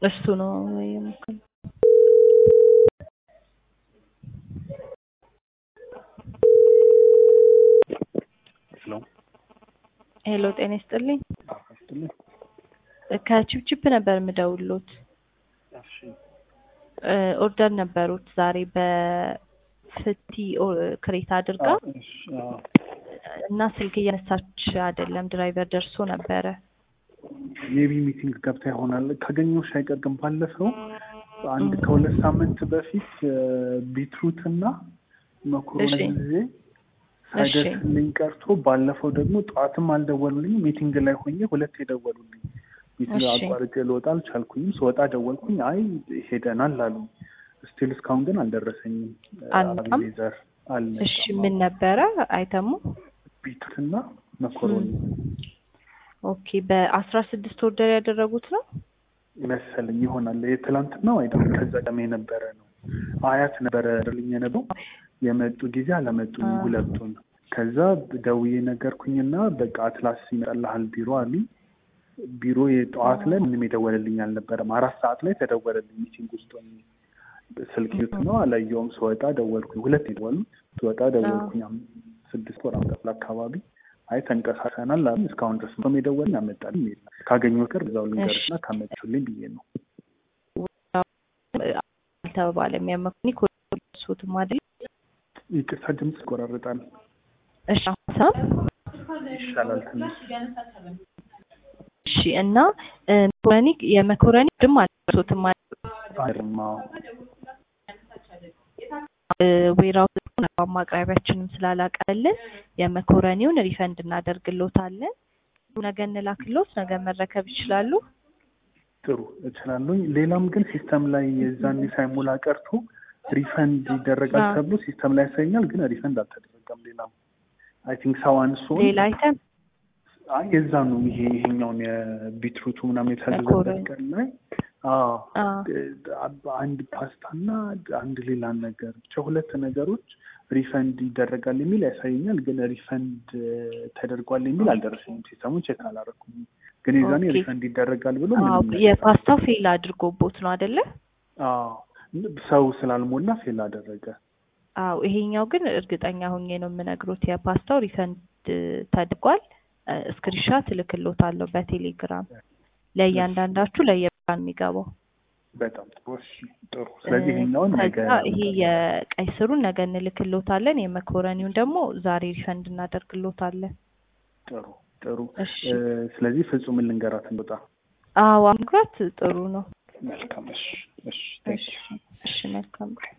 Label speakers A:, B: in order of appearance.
A: እሱ ነው የሞከረው።
B: ሄሎ
A: ሄሎ ጤና ይስጥልኝ።
B: አስተልኝ
A: ከቺፕቺፕ ነበር የምደውልዎት።
B: እሺ
A: እ ኦርደር ነበሩት ዛሬ በፍቲ ኦ- ክሬት አድርጋ
B: እሺ አዎ
A: እና ስልክ እያነሳች አይደለም። ድራይቨር ደርሶ ነበረ።
B: ሜቢ ሚቲንግ ገብታ ይሆናል ካገኘሁሽ አይቀር ግን ባለፈው አንድ ከሁለት ሳምንት በፊት ቢትሩት እና መኮሮኒ
A: እሺ።
B: ጊዜ ሳይደርስልኝ ቀርቶ ባለፈው ደግሞ ጠዋትም አልደወሉልኝ ሚቲንግ ላይ ሆኜ ሁለት የደወሉልኝ ሚቲንግ
A: እሺ።
B: አቋርጬ ልወጣ አልቻልኩኝም ስወጣ ደወልኩኝ አይ ሄደናል አሉ ስቲል እስካሁን ግን አልደረሰኝም
A: አልመጣም?
B: አቤኔዘር አልመጣም
A: እሺ ምን ነበረ አይተሙ?
B: ቢትሩት እና መኮሮኒ
A: ኦኬ በአስራ ስድስት ኦርደር ያደረጉት ነው።
B: መሰለኝ ይሆናል የትላንትናው አይደለም ከዛ ቀደም የነበረ ነው አያት ነበረ ልኝ የነበረው የመጡ ጊዜ አለመጡኝ
A: አ።
B: ሁለቱን ከዛ ደውዬ ነገርኩኝና በቃ አትላስ ይመጣልሃል ቢሮ አሉኝ ቢሮ የጠዋት ላይ ምንም የደወለልኝ አልነበረም አራት ሰዓት ላይ ተደወለልኝ ሚቲንግ ውስጥ ሆኜ ስልክ ዩት ነው አላየውም ስወጣ ደወልኩኝ ሁለት የደወሉት ስወጣ ደወልኩኝ አም- ስድስት ወር አመጣል አካባቢ አይ ተንቀሳቅሰናል አሉ እስካሁን ድረስ ምንም የደወለኝ አመጣልኝ የለም ካገኘሁ ቀር እዛው ልንገርና ካመጡልኝ ብዬ ነው
A: አልተባባለም። ያመኩኒ ኮሱትም አይደል?
B: ይቅርታ ድምፅ ይቆራረጣል
A: እሺ አሁን ሰማ?
B: ይሻላል ትንሽ
A: እሺ እና እ፣ መኮረኒ የመኮረኒ ድም አልደረሱትም አይደል?
B: አይርማ
A: እ፣ ዌራው ማቅረቢያችንም ስላላቀልን የመኮረኒውን ሪፈንድ እናደርግሎታለን። ነገ እንላክሎት፣ ነገ መረከብ ይችላሉ።
B: ጥሩ እችላለሁኝ ሌላም ግን ሲስተም ላይ የዛኔ ሳይሞላ ቀርቶ ሪፈንድ ይደረጋል
A: አዎ።
B: ተብሎ ሲስተም ላይ ያሳየኛል ግን ሪፈንድ አልተደረገም ሌላም አይ ቲንክ ሰው አንሶ
A: ሌላ አይተም
B: አይ የዛ ነው ይሄ ይሄኛውን የቢትሩቱ ምናምን የታዘዘበት
A: መኮረኒ።
B: ቀን ላይ አዎ
A: አ፣
B: አንድ ፓስታና አንድ ሌላ ነገር ብቻ ሁለት ነገሮች ሪፈንድ ይደረጋል የሚል ያሳየኛል ግን ሪፈንድ ተደርጓል የሚል አልደረሰኝም ሲስተሙ ቼክ አላረኩም ግን የዛኔ
A: ኦኬ።
B: ሪፈንድ ይደረጋል ብሎ
A: አዎ
B: ምንም ነገር
A: የፓስታው ፌል አድርጎቦት ነው አይደለ?
B: አዎ ሰው ስላልሞላ ፌል አደረገ
A: አዎ ይሄኛው ግን እርግጠኛ ሆኜ ነው የምነግሮት የፓስታው ሪፈንድ ተደርጓል። እ፣ ስክሪንሻት እልክሎታለሁ በቴሌግራም ለእያንዳንዳችሁ ለየብራን የሚገባው
B: በጣም ጥሩ እሺ ጥሩ ስለዚህ ይሄኛውን ነገ
A: ከዛ ይሄ የቀይ ስሩን ነገ እንልክሎታለን። የመኮረኒውን ደግሞ ዛሬ ሪፈንድ እናደርግሎታለን።
B: ጥሩ ጥሩ
A: እሺ
B: እ፣ ስለዚህ ፍጹም ልንገራት እንወጣ
A: አዎ አምግራት ጥሩ ነው።
B: መልካም እሺ እሺ
A: እሺ እሺ መልካም